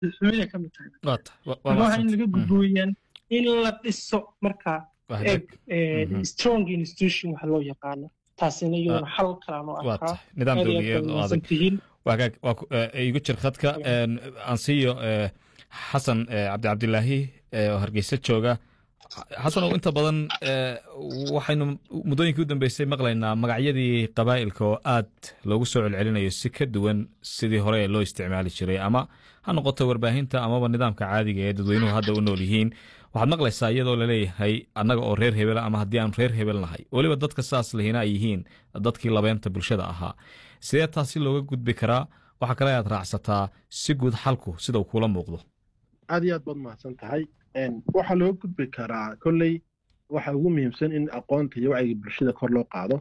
xumida ka mid tahay waa tahay wa- waa waxaa in mahadsantay. laga Mhm. gudbooyaan in la dhiso marka Waa eg hagaag. Mhm. strong institution waxa loo yaqaano taasina iyaduna xal kalaan u waa arkaa tahay nidaam aad iyo aad dowliyeed bay oo adag wanaagsan tihiin waa hagaag waa ku- eh, igu jir khadka een, aan siiyo eh, xasan eh, cabdi cabdilaahi eh, oo hargeysa jooga xasan oo inta badan eh, waxaynu muddooyinkii u dambeysay maqlaynaa magacyadii qabaa'ilka oo aad loogu soo celcelinayo si ka duwan sidii hore ee loo isticmaali jiray ama ha noqoto warbaahinta amaba nidaamka caadiga ee dadweynuhu hadda u nool yihiin waxaad maqlaysaa iyadoo laleeyahay annaga oo reer hebel ama haddii aan reer hebel nahay weliba dadka saas lehina ay yihiin dadkii labeenta bulshada ahaa sidee taasi looga gudbi karaa waxaa kale aad raacsataa si guud xalku sida uu kula muuqdo aad iyo aad baad mahadsan tahay waxaa loo gudbi karaa kolley waxa ugu muhiimsan in aqoonta iyo wacyiga bulshada kor loo qaado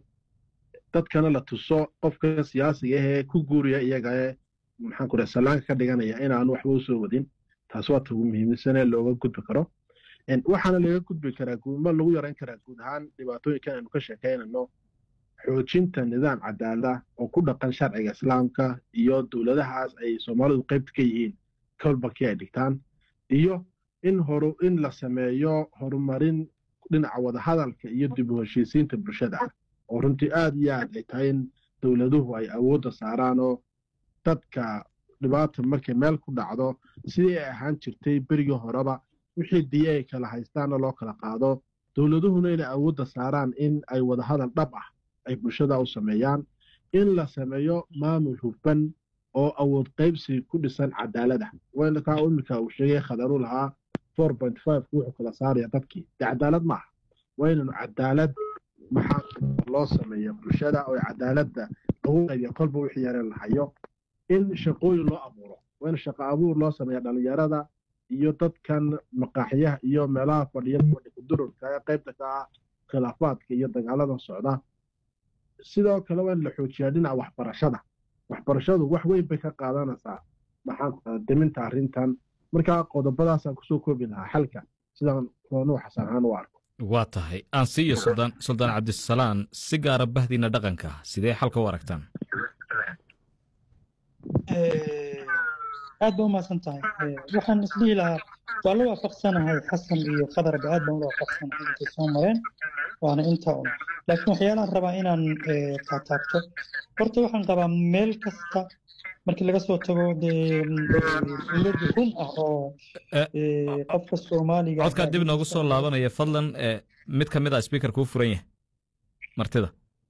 dadkana la tuso qofka siyaasiga ahee ku guuriya iyaga ee maxaan ku dhaha sallaanka ka dhiganaya inaanu waxba u soo wadin taas waa ta ugu muhiimsanee looga gudbi karo waxaana laga gudbi karaa ma lagu yarayn karaa guud ahaan dhibaatooyinkan aynu ka sheekaynano xoojinta nidaam cadaalada oo ku dhaqan sharciga islaamka iyo dowladahaas ay soomaalidu qaybta ka yihiin kolbakii ay dhigtaan iyo in horu in la sameeyo horumarin dhinaca wadahadalka iyo dib u heshiisiinta bulshada ah oo runtii aad iyo aad ay tahay in dowladuhu ay awoodda saaraan oo dadka dhibaata markay meel ku dhacdo sidii ay ahaan jirtay berigii horeba wixii diya ay kala haystaanna loo kala qaado dowladuhuna inay awoodda saaraan in ay wadahadal dhab ah ay bulshada u sameeyaan in la sameeyo maamul hufan oo awood qaybsi ku dhisan cadaalada wkaa imika uu sheegay khadaru lahaa four point five wuxuu kala saaraya dadkii dee cadaalad maaha waa inaynu cadaalad maxaa loo sameeya bulshada oo cadaaladda lagu qaybiya kolba wixii yareen lahayo in shaqooyin loo abuuro waa in shaqo abuur loo sameeya dhalinyarada iyo dadkan maqaaxyaha iyo meelaha fadhiya kudururka ee qaybta ka ah khilaafaadka iyo dagaalada socda sidoo kale waa in la xoojiyaa dhinaca waxbarashada waxbarashadu wax weyn bay ka qaadanaysaa maxaan deminta arrintan markaa qodobadaasaan kusoo koobi lahaa xalka sidaan roonuu xasan ahaan u arko waa tahay aan siiyo suldaan suldaan cabdisalaan si gaara bahdiina dhaqanka sidee xalka u aragtaan aad ba umahadsan tahay waxaan isdhihi lahaa waa la waafaqsanahay xasan iyo khadarba aad baan ula waafaqsanahay intay soo mareen waana inta un laakiin waxyaalaan rabaa inaan taataabto horta waxaan qabaa meel kasta markii laga soo tago dee dowlad run ah oo qofka soomaaliga codkaa dib noogu soo laabanaya fadlan mid ka mid a speaker kuu furan yahay martida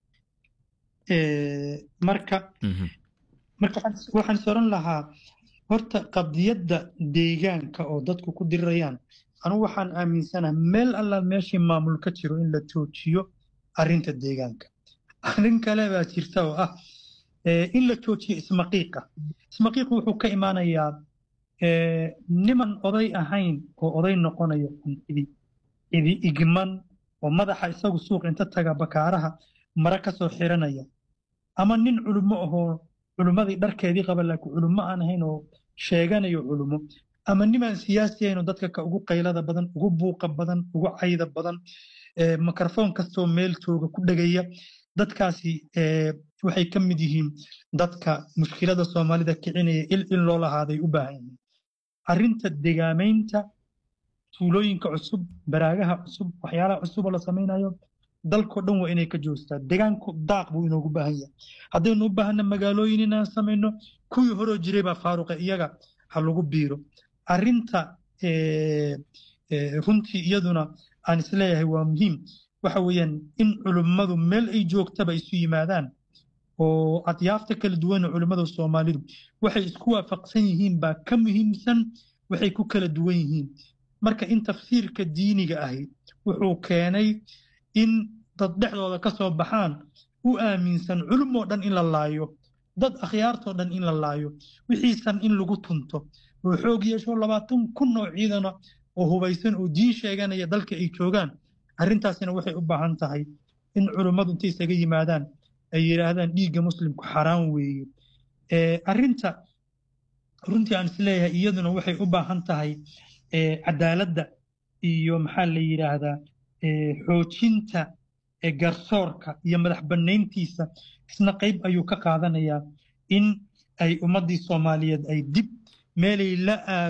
marka marka waxaan soran lahaa horta qadiyadda deegaanka oo dadku ku dirirayaan anugu waxaan aaminsanaha meel alla meeshii maamul ka jiro in la joojiyo arrinta deegaanka arrin kale baa jirta oo ah in la joojiyo ismaqiiqa ismaqiiqu wuxuu ka imaanayaa niman oday ahayn oo oday noqonayo idi idi igman oo madaxa isagu suuq inta taga bakaaraha mara ka soo xiranaya ama nin culummo ahoo culummadii dharkeedii qaba laakiin culummo aan ahayn oo sheeganayo culummo ama nimaan siyaasi ahayn oo dadka ka ugu qaylada badan ugu buuqa badan ugu cayda badan mikrofon kastoo meel jooga ku dhegaya dadkaasi waxay ka mid yihiin dadka mushkilada soomaalida kicinaya il in loo lahaaday u baahan yihiin arrinta degaamaynta tuulooyinka cusub baraagaha cusub waxyaalaha cusuboo la samaynayo dalkao dhan waa inay ka joostaa degaanku daaq buu inoogu baahan yahay haddaynu u baahanna magaalooyin inaan samayno kuwii horoo jiray baa faaruqa iyaga ha lagu biiro arrinta runtii iyaduna aan isleeyahay waa muhiim waxa weeyaan in culummadu meel ay joogtaba isu yimaadaan oo adyaafta kala duwan oo culimmada soomaalidu waxay isku waafaqsan yihiin baa ka muhiimsan waxay ku kala duwan yihiin marka in tafsiirka diiniga ahi wuxuu keenay in dad dhexdooda ka soo baxaan u aaminsan culumoo dhan in la laayo dad akhyaartoo dhan in la laayo wixiisan in lagu tunto oo xoog yeesho labaatan kun oo ciidana oo hubaysan oo diin sheeganaya dalka ay joogaan arrintaasina waxay u baahan tahay in culummadu intay isaga yimaadaan ay yidhaahdaan dhiigga muslimku xaraan weeye arrinta runtii aan isleeyahay iyaduna waxay u baahan tahay cadaaladda iyo maxaa la yidhaahdaa xoojinta garsoorka iyo madax bannayntiisa isna qayb ayuu ka qaadanayaa in ay ummaddii soomaaliyeed ay dib meelay la aad